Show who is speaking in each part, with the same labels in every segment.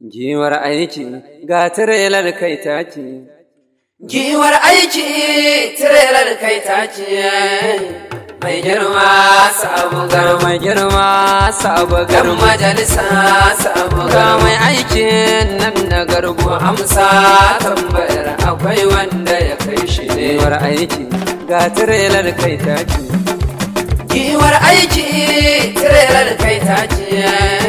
Speaker 1: Giwar aiki ga tirelar kai ta ce.
Speaker 2: Giwar aiki tirelar kai ta ce, mai girma sabu
Speaker 1: Gar mai girma sabu gar
Speaker 2: gar majalisa sabu
Speaker 1: ga mai aikin nan na garbu
Speaker 2: amsa tambayar akwai wanda ya kai shi ne.
Speaker 1: Giwar aiki ga tirelar kai ta ce.
Speaker 2: Giwar aiki tirelar kai ta ce,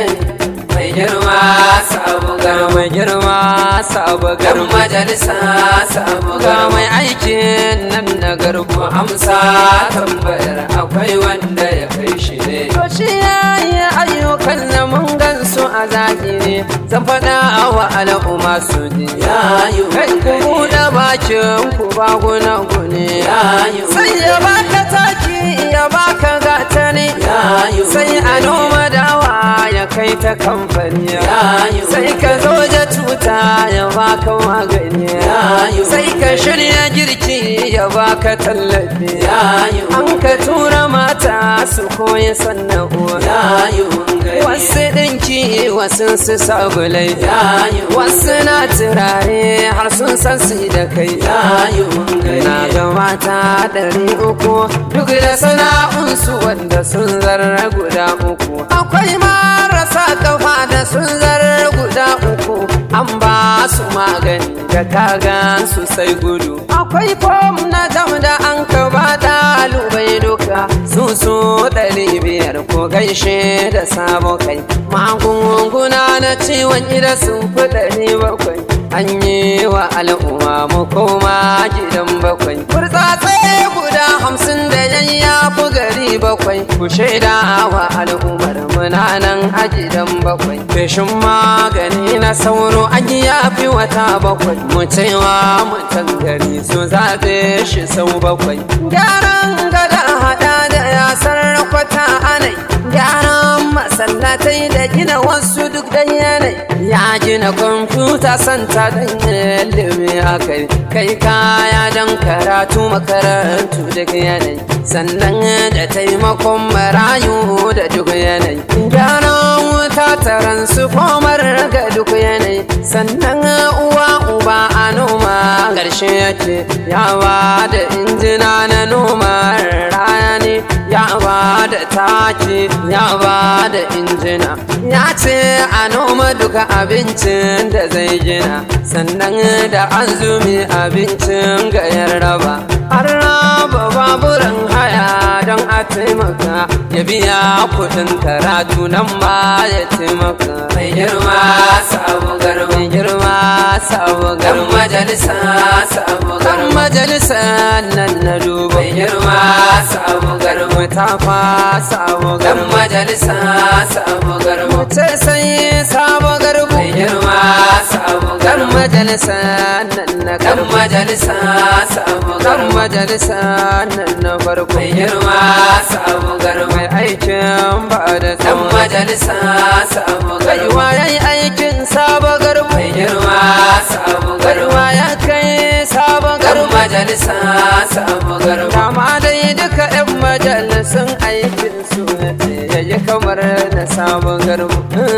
Speaker 2: mai girma sabu
Speaker 1: Gar
Speaker 2: gar
Speaker 1: mai girma sabu
Speaker 2: gar
Speaker 1: gar
Speaker 2: majalisa sabu
Speaker 1: ga
Speaker 2: gar
Speaker 1: mai aikin nan na garbu
Speaker 2: amsa tambayar akwai wanda ya kai shi ne.
Speaker 1: To shi ya yi ayyukan da mun gan su a zahiri zan faɗa wa al'umma su ji.
Speaker 2: Ya yi
Speaker 1: Kai ku
Speaker 2: kokari.
Speaker 1: buɗe bakin ku ba guna gune.
Speaker 2: Ya yi
Speaker 1: Sai ya baka taki ya baka gatani.
Speaker 2: Ya yi
Speaker 1: Sai a
Speaker 2: kokari.
Speaker 1: noma dawa ya kai ta kamfani.
Speaker 2: Ya yi
Speaker 1: Sai ka zo da tuta ya baka magani.
Speaker 2: Ya yi
Speaker 1: Sai ka shirya girki ya baka tallafi.
Speaker 2: Ya yi
Speaker 1: An ka tura mata su koyi sana'uwa.
Speaker 2: Ya yi hungari.
Speaker 1: Wasu ɗinki wasu su sabulai.
Speaker 2: Ya yi
Speaker 1: Wasu na turare har sun san su da kai.
Speaker 2: Ya yi hungari.
Speaker 1: Na ga mata ɗari uku duk da sana'unsu wanda sun zarra guda uku. Akwai marasa kafa da sun zarra guda uku. An ba su magani da kagan su sai gudu. Akwai fom na jam da an ka ba ɗalibai duka. Su su ɗari biyar ko gaishe da sabo kai. Magunguna na ciwon ida sun fi ɗari bakwai. An yi wa al'umma mu koma gidan bakwai. Kurtsatse guda hamsin da yayya fi gari bakwai. Ku shaida wa al'ummar muna nan a gidan bakwai. Feshin magani na sauro an yi yafi wata bakwai. Mu cewa mutan gari su zaɓe shi sau bakwai. Gyaran gada haɗa da yasar kwata anai. Gyaran masallatai da gina wasu duk da yanayi. Ya gina kwamfuta santa don ilimi a kai. Kai kaya don karatu makarantu duk yanayi. Sannan da taimakon marayu da duk yanayi. Gyaran wuta taron su komar ga duk yanayi. Sannan uwa uba a noma ƙarshe yake yawa da injina na noma rani ya ba da taki ya ba da injina ya ce a noma duka abincin da zai gina sannan da azumi abincin ga raba an raba baburan haya don a taimaka ya biya kudin karatu nan ma ya taimaka
Speaker 2: Mai girma sabu garba.
Speaker 1: mai girma sabu
Speaker 2: Gar
Speaker 1: garma
Speaker 2: majalisa sabu
Speaker 1: kan
Speaker 2: garba.
Speaker 1: majalisa nan na duba
Speaker 2: Mai girma sabu garba.
Speaker 1: ta fa sabu
Speaker 2: Gar
Speaker 1: garma
Speaker 2: majalisa sabu garba.
Speaker 1: ce sai sabu garbu
Speaker 2: Mai girma sabu
Speaker 1: kan
Speaker 2: garba.
Speaker 1: majalisa nan na
Speaker 2: Gar
Speaker 1: garbu
Speaker 2: majalisa sabu
Speaker 1: kan
Speaker 2: garba.
Speaker 1: majalisa nan na farko
Speaker 2: Mai girma sabu garba.
Speaker 1: mai aikin ba da
Speaker 2: Dan
Speaker 1: tsawon
Speaker 2: majalisa sabu
Speaker 1: kai
Speaker 2: garba.
Speaker 1: waye aikin sabu garbu
Speaker 2: Mai girma sabu
Speaker 1: kai
Speaker 2: garba.
Speaker 1: waya kai sabu
Speaker 2: Dan
Speaker 1: garbu
Speaker 2: majalisa sabu garba.
Speaker 1: Dama dai duka 'yan majalisun aikin su ya yi kamar na sabon garbu.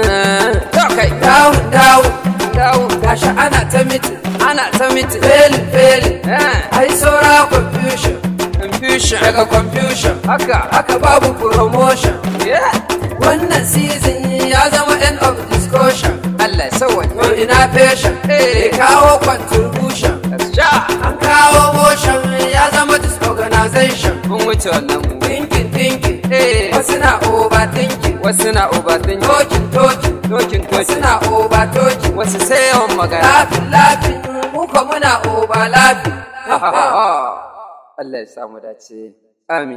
Speaker 1: To kai,
Speaker 2: Dawo dawo
Speaker 1: dawo,
Speaker 2: gashi ana ta mitin.
Speaker 1: ana ta miti.
Speaker 2: Feli feli.
Speaker 1: Eh,
Speaker 2: Ai saura confusion.
Speaker 1: Confusion.
Speaker 2: Daga confusion.
Speaker 1: Haka,
Speaker 2: Haka babu promotion.
Speaker 1: yeah.
Speaker 2: Wannan season ya zama end of discussion.
Speaker 1: Allah sawan.
Speaker 2: Yau ina patient.
Speaker 1: Eh.
Speaker 2: Eh kawo contribution.
Speaker 1: Sha,
Speaker 2: An kawo motion ya zama disorganization.
Speaker 1: mun wuce wannan mu.
Speaker 2: Thinking thinking.
Speaker 1: Eh,
Speaker 2: Wasu na overthinking.
Speaker 1: wasu na ubatin
Speaker 2: Talking talking.
Speaker 1: tokin
Speaker 2: Wasu
Speaker 1: tokin.
Speaker 2: na over talking.
Speaker 1: Wasu sai yawan magana.
Speaker 2: Laughing laughing. Muka muna over laughing.
Speaker 1: Allah ya samu dace. Amin.